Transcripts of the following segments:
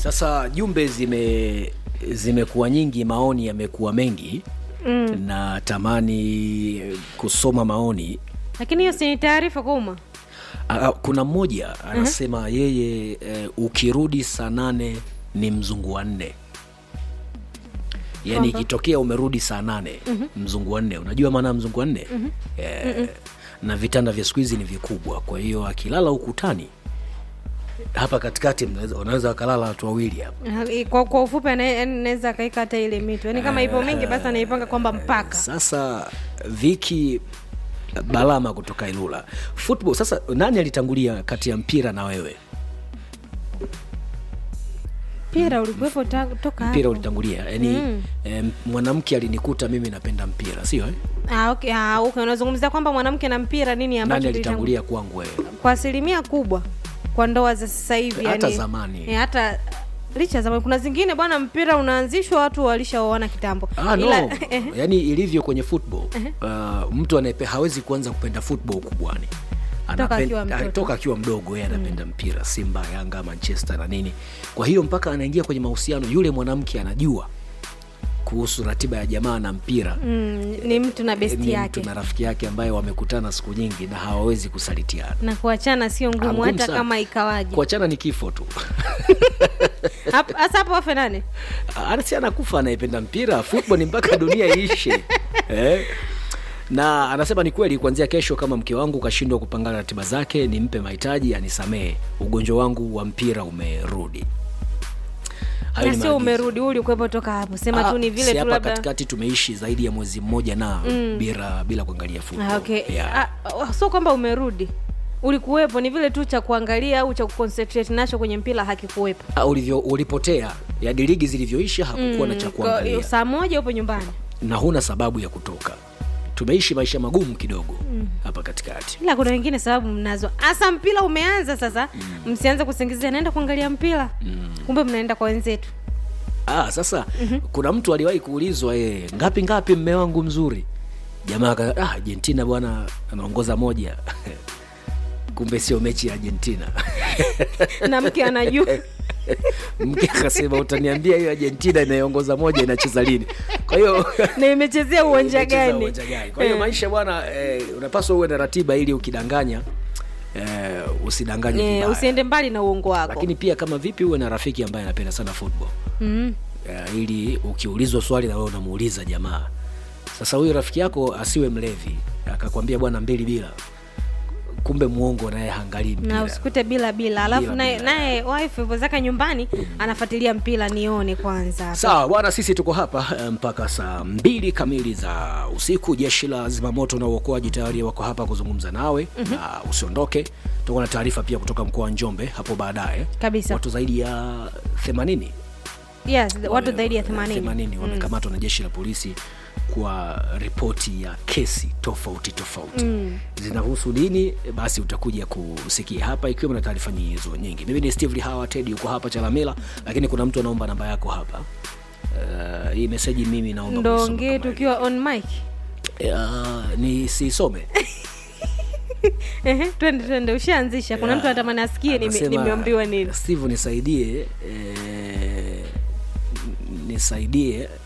Sasa jumbe zime zimekuwa nyingi, maoni yamekuwa mengi mm. na tamani kusoma maoni. lakini hiyo si ni taarifa kwa umma Ah, kuna mmoja anasema yeye eh, ukirudi saa nane ni mzungu wa nne yaani Kwamba? ikitokea umerudi saa nane mzungu wa nne unajua maana ya mzungu wa nne eh, na vitanda vya siku hizi ni vikubwa kwa hiyo akilala ukutani hapa katikati mnaweza- wanaweza wakalala watu wawili hapa Ah, kwa, kwa ufupi ana- yaani naweza akaika hata ile mito yaani kama ipo mingi basi anaipanga kwamba mpaka sasa viki balama kutoka ilula football sasa nani alitangulia kati ya mpira na wewe mpira ulikuwepo ta- toka mpira hapo. ulitangulia yaani Mm. eh, mwanamke alinikuta mimi napenda mpira sio eh? Ah, okay. Ah, okay. unazungumzia kwamba mwanamke na mpira nini ambacho nani kilitangu- alitangulia kwangu wewe kwa asilimia kubwa kwa ndoa za sasa hivi Hata yani, zamani. eh, hata licha ya zamani kuna zingine bwana mpira unaanzishwa watu walishaoana kitambo Ah, no. Ila- yaani ilivyo kwenye football uh, mtu anayepe hawezi kuanza kupenda football kubwani Toka Anapen- akiwa mtoto. ah, toka akiwa mdogo yeye anapenda mpira simba yanga manchester na nini kwa hiyo mpaka anaingia kwenye mahusiano yule mwanamke anajua kuhusu ratiba ya jamaa na mpira mm, ni mtu na besti ni yake mtu na rafiki yake ambaye wamekutana siku nyingi na hawawezi kusalitiana na kuachana sio Ah, ngumu ngumu hata sana. kama ikawaje kuachana ni kifo tu Hap- hasa hapo wafe nane anasi anakufa anayependa mpira football ni mpaka dunia iishe eh? na anasema ni kweli kuanzia kesho kama mke wangu kashindwa kupanga ratiba zake nimpe mahitaji anisamehe ugonjwa wangu wa mpira umerudi Hayo na ni sio maagizo. umerudi uli ukuwepo toka hapo sema Ah, tu ni si vile tu hapa labda katikati tumeishi zaidi ya mwezi mmoja na bila bila kuangalia football. Ah, okay. yeah. Ah, sio kwamba umerudi ulikuwepo ni vile tu cha kuangalia au cha kuconcentrate nacho kwenye mpira hakikuwepo Ah, ulivyo ulipotea yani ligi zilivyoisha hakukuwa na cha Kwa- kuangalia saa moja upo nyumbani na huna sababu ya kutoka tumeishi maisha magumu kidogo hapa katikati ila kuna wengine sababu mnazo hasa mpira umeanza sasa msianze kusingizia naenda kuangalia mpira kumbe mnaenda kwa wenzetu ah, sasa kuna mtu aliwahi kuulizwa yeye ngapi ngapi mme wangu mzuri jamaa aka ah, argentina bwana anaongoza moja kumbe sio mechi ya argentina na mke anajua mke akasema utaniambia hiyo argentina inayoongoza moja inacheza lini kwa hiyo na imechezea uwanja Umecheza gani uwanja gani? kwa hiyo Eh. maisha bwana eh, unapaswa uwe na ratiba ili ukidanganya eh, usidanganye Eh, vibaya. usiende mbali na uongo wako lakini pia kama vipi uwe na rafiki ambaye anapenda sana football mm. uh, ili ukiulizwa swali na wewe unamuuliza jamaa sasa huyu rafiki yako asiwe mlevi akakwambia bwana mbili bila kumbe muongo naye hangalii na mpira usikute bila bila alafu Bila, naye bila. naye wife yupo zake nyumbani anafuatilia mpira nione kwanza sawa bwana sisi tuko hapa eh, mpaka saa mbili kamili za usiku jeshi la zimamoto na uokoaji tayari wako hapa kuzungumza nawe mm-hmm. na usiondoke tutakuwa na taarifa pia kutoka mkoa wa njombe hapo baadaye Kabisa. watu zaidi ya 80 yes, watu zaidi ya 80 80 wamekamatwa na jeshi la polisi kwa ripoti ya kesi tofauti tofauti mm. zinahusu nini basi utakuja kusikia hapa ikiwemo na taarifa hizo nyingi mimi ni steve hawa ted yuko hapa chalamila lakini kuna mtu anaomba namba yako hapa uh, hii meseji mimi naomba ndo kuisoma ongee kama hivi. tukiwa on mic uh, ni sisome Ehe, twende twende ushaanzisha kuna Yeah. mtu anatamani asikie nime- Anasema, nimeambiwa nini steve nisaidie eh, nisaidie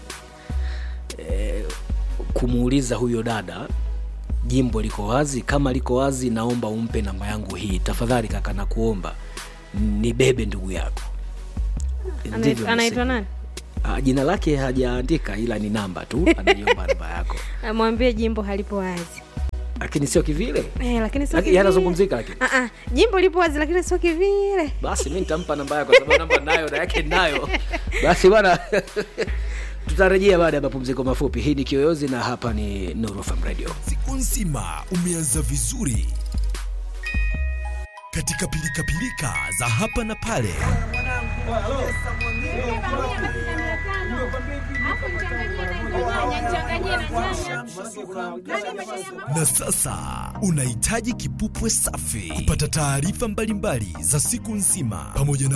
eh, kumuuliza huyo dada jimbo liko wazi kama liko wazi naomba umpe namba yangu hii tafadhali kaka nakuomba nibebe ndugu yako Ndivyo Anait- anaitwa message. nani Ah, jina lake hajaandika ila ni namba tu anaiomba namba yako amwambie jimbo halipo wazi lakini sio kivile eh, lakini sio Lakini kivile. yanazungumzika lakini Ah, ah, jimbo lipo wazi lakini sio kivile basi mi nitampa namba yako sababu namba nayo na yake nayo basi bwana tutarejea baada ya mapumziko mafupi hii ni kiyoyozi na hapa ni Nuru FM radio siku nzima umeanza vizuri katika pilikapilika za hapa na pale na sasa unahitaji kipupwe safi kupata taarifa mbalimbali za siku nzima pamoja na